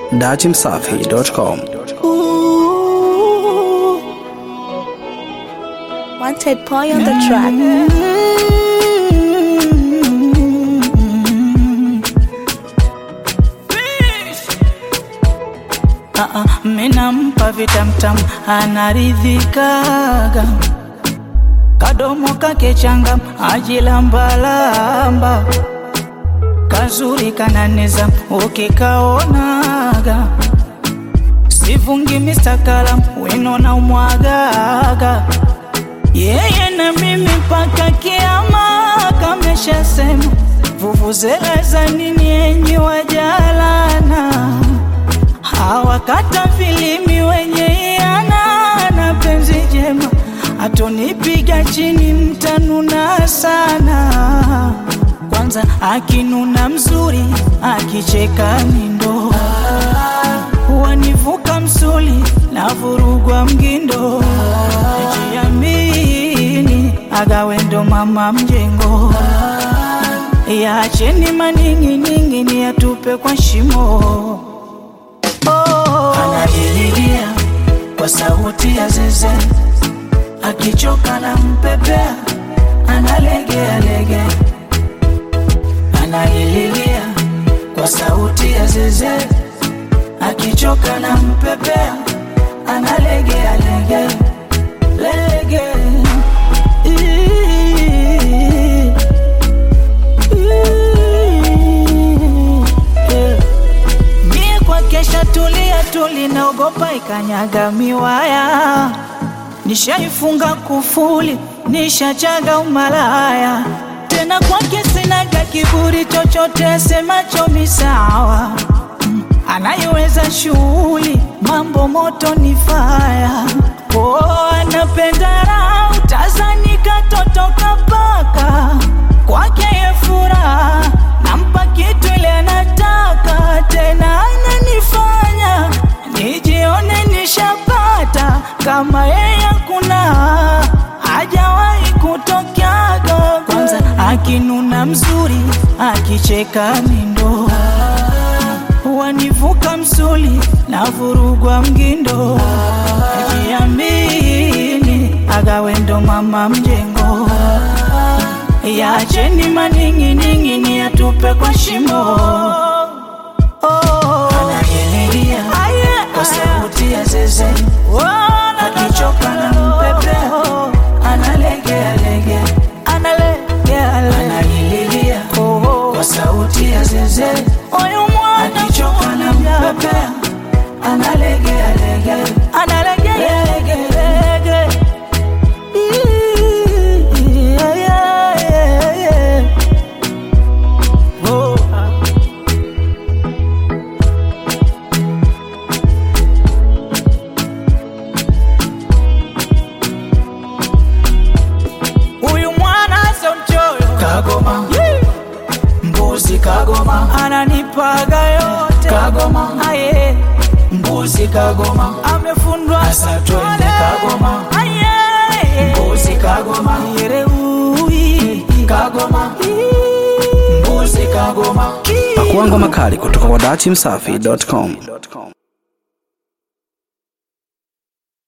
datimsafi.com. Wanted boy on the track. Ah, ah, minampa vitamtam anaridhikaga kadomo kake changam ajilambalamba kazuri kananeza ukikaonaga sivungi mistakala wino na umwagaga yeye na mimi mpaka kiama kameshasema vuvuzela za nini enyi wajalana hawakata filimi wenye iana na penzi jema atonipiga chini mtanuna sana kwanza akinuna mzuri akicheka nindo wanivuka msuli na vurugwa mgindo jiamini agawendo mama mjengo yacheni maning'iningi ni yatupe kwa shimo oh. Anajililia kwa sauti ya zeze, akichoka na mpepea, analegea lege. Anajililia kwa sauti ya zeze, akichoka na mpepea, analegea lege lege. Ii- ii- yeah. Mie kwa kesha tulia tuli naogopa ikanyaga miwaya, nishaifunga kufuli, nishachaga umalaya tena kwake sinaga kiburi chochote semacho misawa Mm, anayeweza shughuli mambo moto ni faya oh, anapenda raha utazani katotoka paka kwake ye furaha nampa kitu ile anataka tena ananifanya nijione nishapata kama yeye kuna hajawahi kutokaga kwanza akinuna mzuri akicheka mindo wanivuka msuli na vurugwa mgindo ajiamini agawendo mama mjengo yacheni maning'ining'ini yatupe kwa shimo oh. Anajililia kwa sauti ya zeze akichoka na mpepe analegea lege anajililia kwa sauti ya zeze akichoka na mpepe analegea lege analegea lege lege Yeah, yeah, yeah, yeah. Oh. Huyu mwana sio mchoyo Kagoma Mbuzi Kagoma Ananipaga yote Kagoma Aye Mbuzi Kagoma Amefundwa Asa twende Kagoma Aye Mbuzi Kagoma Yereui Kagoma Mbuzi Kagoma Pakuangwa makali kutoka kwa datimsafi.com.